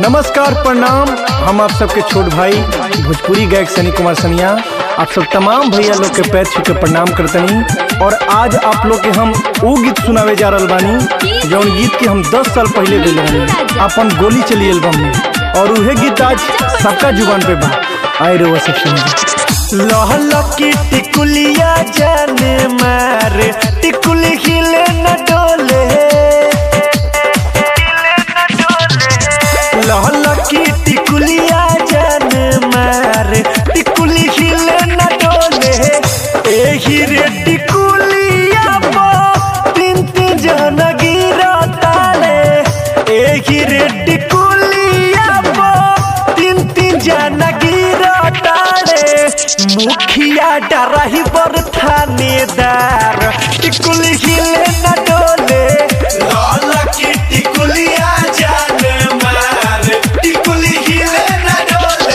नमस्कार प्रणाम हम आप सबके छोट भाई भोजपुरी गायक सनी कुमार सनिया आप सब तमाम भैया लोग के पैर छू के प्रणाम करतनी और आज आप लोग के हम वो गीत सुनावे जा रहल बानी जौन गीत के हम 10 साल पहले दिले बानी अपन गोली चली एल्बम में और उहे गीत आज सबका जुबान पे बा आए रे वो सब सुनिए लहल की टिकुलिया जाने मारे टिकुली हिले न डोले लहल की टिकुलिया जान मार टिकुली हिले न डोले एही रे टिकुलिया पो तीन तीन जन गिरा ताले एही रे टिकुलिया पो तीन तीन जन गिरा ताले मुखिया डराही बर थानेदार टिकुली हिले न डोले लाल की टिकुलिया जान मार टिकुली हिले न डोले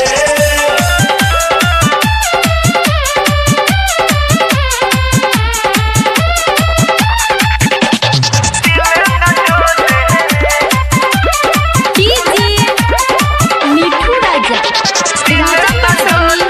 डीजे मिठू राजा राजा पटोनी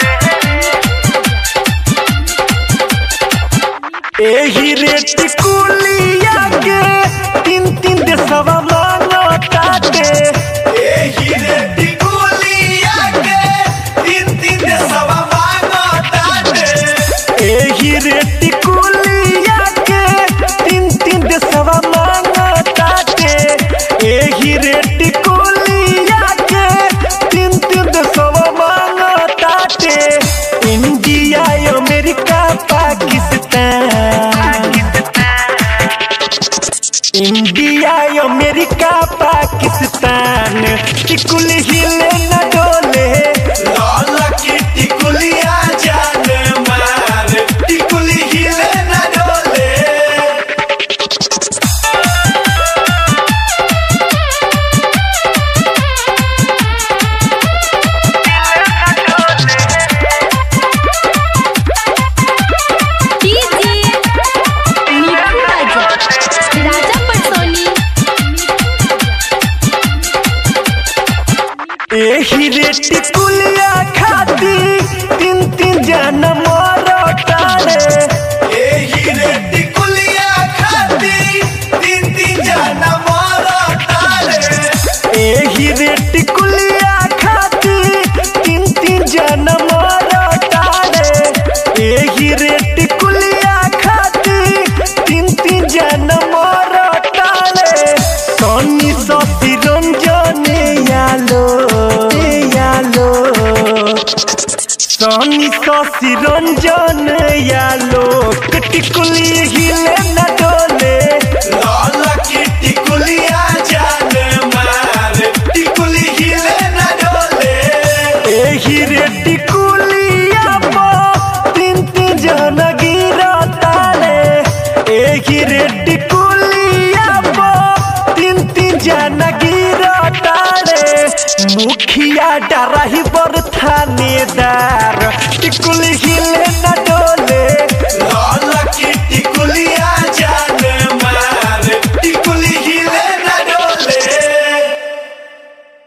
एही रे टिकुलिया के तीन तीन देशवा मानो ताते एही रे टिकुलिया के तीन तीन सवा मांगो ताते एही रे टिकुलिया के तीन तीन देशवा मानो ताते एही रे टिकुलिया के तीन तीन देशवा मानो ताते India America Pakistan India America Pakistan टिकुल हिले न डोले लाल की टिकुलिया जान मार टिकुली हिले न डोले डीजे मिठू राजा राजा पटोनी एही रे टिकुलिया खाती तीन तीन जन मोर तारे एही रे टिकुलिया खाती तीन तीन जन मोर तारे एही रे टिकुलिया खाती तीन तीन जन मोर तारे एही रे टिकुलिया खाती तीन तीन जन मोर तारे सोनी सती रंजने यालो यालो सोनी ससी रंजन यालो टिकुली हिले न डोले लाल की टिकुलिया जान मार टिकुली हिले न डोले एही रे टिकुलिया पो तीन तीन जन गिरा ताले एही रे टिकुलिया पो तीन तीन जन गिरा ताले मुखिया डराही बर थानेदार टिकुली